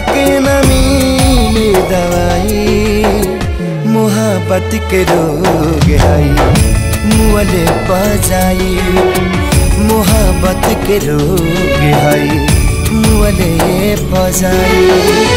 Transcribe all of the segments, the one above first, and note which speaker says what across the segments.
Speaker 1: के न मिले दवाई मोहब्बत के रोग हई मुअले पजाई मोहब्बत के रोग हई मुअले पजाई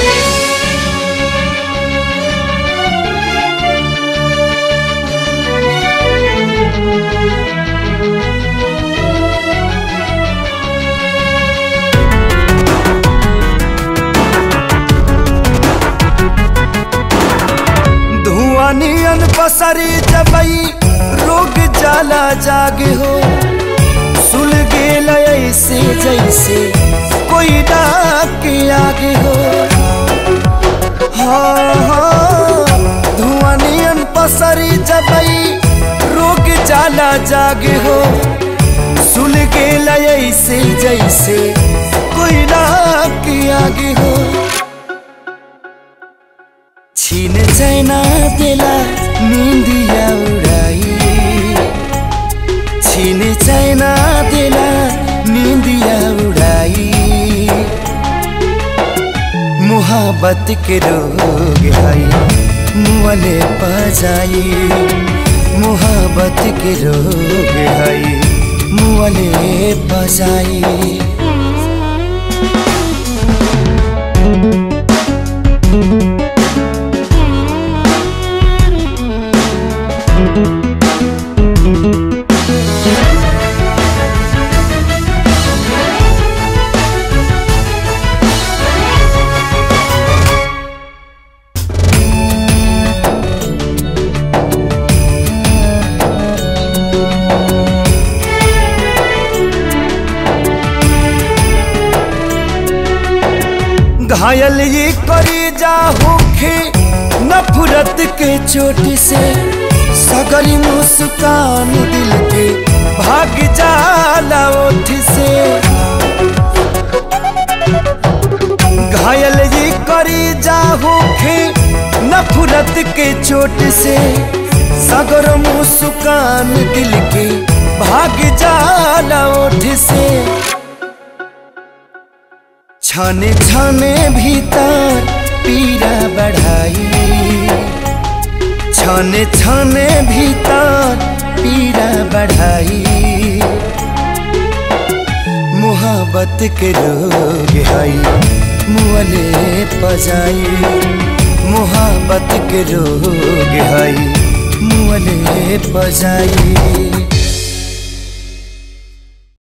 Speaker 1: धुआं नियन पसरी जबई रोग जाला जागे हो सुल गेल ऐसे जैसे कोई डाक के आगे हो हाँ हाँ धुआं नियन पसरी जबई रोग जाला जागे हो सुल गेल ऐसे जैसे कोई डाक के आगे हो छीन चैना देला निंदिया उड़ाई छीन चैना देला निंदिया उड़ाई मोहब्बत के रोग हई मुअले पजाई मोहब्बत के रोग हई मुअले पजाई घायल ये करी जा होखे नफरत के चोट से सगरी मुस्कान दिल के भाग जाला ओठ से घायल ये करी जा होखे नफरत के चोट से सगर मुस्कान दिल के भाग जाला ओठ से छाने छाने भीतर पीड़ा बढ़ाई छाने छाने भीतर पीड़ा बढ़ाई मोहब्बत के रोग हई मुअले पजाई मोहब्बत के रोग हई मुअले पजाई